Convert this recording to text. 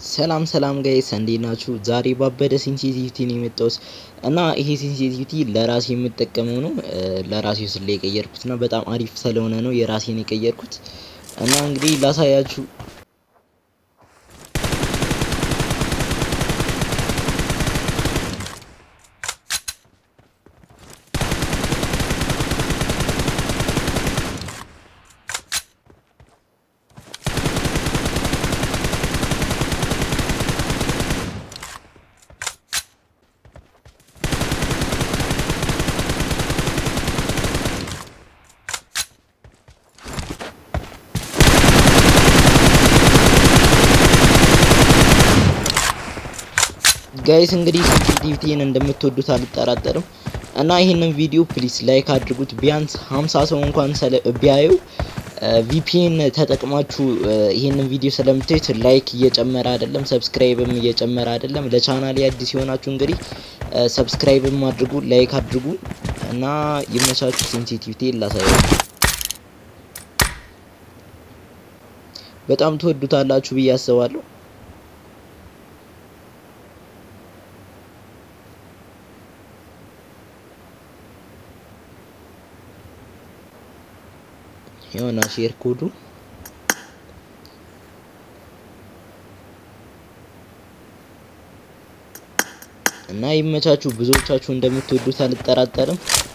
ሰላም ሰላም ጋይስ እንዴት ናችሁ? ዛሬ ባበደ ሴንሲቲቪቲ ነው የመጣሁት እና ይሄ ሴንሲቲቪቲ ለራሴ የምጠቀመው ነው። ለራሴ ስለ የቀየርኩት እና በጣም አሪፍ ስለሆነ ነው የራሴን የቀየርኩት እና እንግዲህ ላሳያችሁ። ጋይስ እንግዲህ ሴንሲቲቪቲን እንደምትወዱት አልጠራጠርም እና ይህንን ቪዲዮ ፕሊስ ላይክ አድርጉት። ቢያንስ 50 ሰው እንኳን ቢያየው ቪፒኤን ተጠቅማችሁ ይህንን ቪዲዮ ስለምታዩት ላይክ እየጨመረ አይደለም፣ ሰብስክራይብም እየጨመረ አይደለም። ለቻናሌ አዲስ የሆናችሁ እንግዲህ ሰብስክራይብም አድርጉ፣ ላይክ አድርጉ እና ይመቻችሁ። ሴንሲቲቪቲ ላሳያችሁ በጣም ትወዱታላችሁ ብዬ አስባለሁ። የሆነ ሼር ኮዱ እና ይመቻችሁ። ብዙዎቻችሁ እንደምትወዱት አልጠራጠርም።